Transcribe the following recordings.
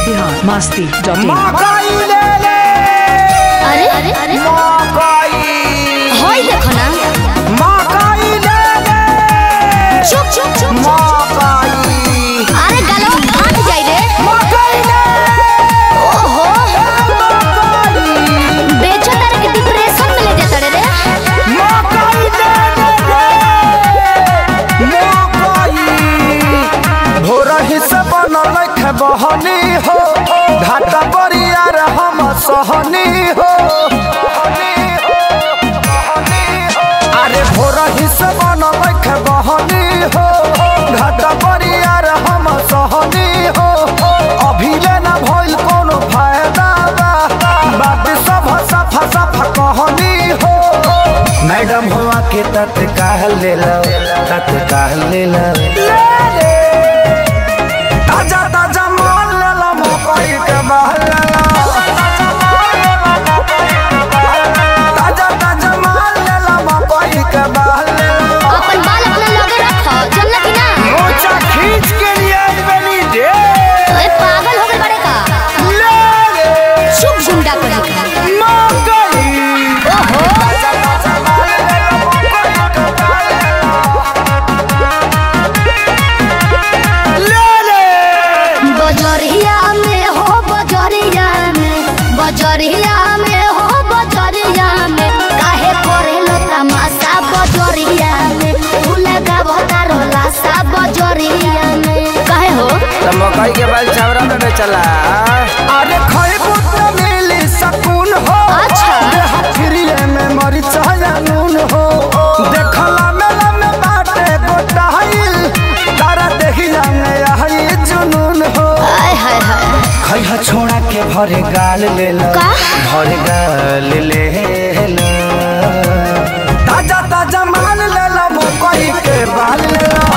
Bihar Masti dot in मकई ले ले अरे अरे अरे मकई होई देखो ना मकई ले ले चुप चुप चुप मकई अरे गलो फाट जाई रे मकई ले ओहो मकई बेचो तारे के डिप्रेशन में ले जाता रे रे मकई ले ले मकई भोरही से बनल खे बहनी हो घाटा बरियार हम सहनी हो अरे भोरही से बनल खे बहनी हो घाटा बरियार हम सहनी हो अभी ले ना भइल कोनो फायदा बा बात सब सफा सफा कहनी हो मैडम हुआ के तत्काल ले लो तत्काल ले लो ताजा ताजा माल ले लो मकई के बहल ले लो ताजा ताजा माल ले लो मकई के बहल ले लो अपन बाल अपना लगे रखो चलना कि ना मोचा खींच के लिए आई बनी दे ओए पागल हो गए बड़े का ले ले चुप गुंडा करे का मकई ओहो ताजा ताजा माल ले लो मकई के बहल ले लो ले ले बजरिया में हो बजरिया में बजरिया में हो बजरिया में काहे करेलो तमाशा बजरिया में तू लगा भतारो लाशा बजरिया में काहे हो तो मकई के बाल चावरा में बेचला अरे खइबू तो मिली सकून हो अच्छा। देह फ्रीए में मरीच नून हो देखला मेला में बाटे गोटाइल तारा देखिला में आई जुनून हो आय हाय हाय खइहा छोड़ा के भरे गाल ले लो का? भरे गाल ले लो ताजा ताजा माल ले लो मकई के बाल ले लो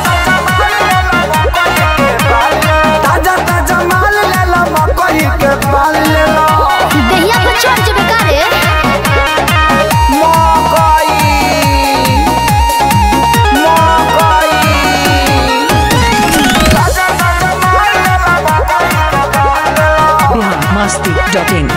ताजा ताजा माल ले लो मकई के बाल ले लो दहिया पर चढ़ जबे का रे मकई मकई ताजा ताजा माल ले लो मकई के बाल ले लो बिहार मस्ती डॉट इन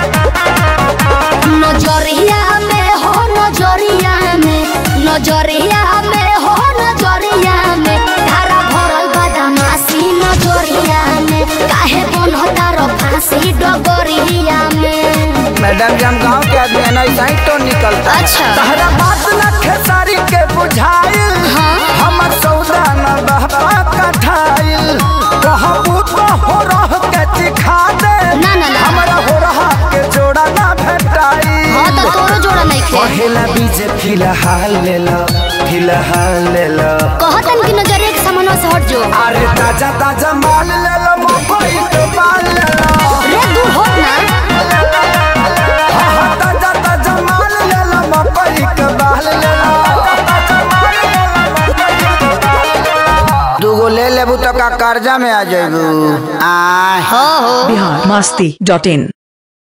नजरिया में हो नजरिया में नजरिया में हो नजरिया में धारा भरल बदमाशी नजरिया में काहे बनता रो फांसी डगरिया में मैडम जी हम गांव के आदमी है ना ऐसा ही तो निकलता है। अच्छा। तहरा बात न खेसारी के बुझाइल हाँ। हमर सौदा न बहबा कठाइल कहबू तो हो रह के चिखा दे ना, ना, ना। हमरा हो रहा के जोड़ा ना भेटाई हाँ तो तोरो जोड़ा नहीं खे पहला बीज फिलहाल ले लो फिलहाल ले लो कहतन कि नजरिया के सामने से हट जो अरे ताजा ताजा माल ले लो मकई के बाल ले लो रे दूर हो ना हाँ, हाँ, ताजा ताजा माल ले लो मकई के बाल ले लो दूगो ले लेबू तो का कर्जा में आ जाबू आ हो हो बिहार मस्ती डॉट इन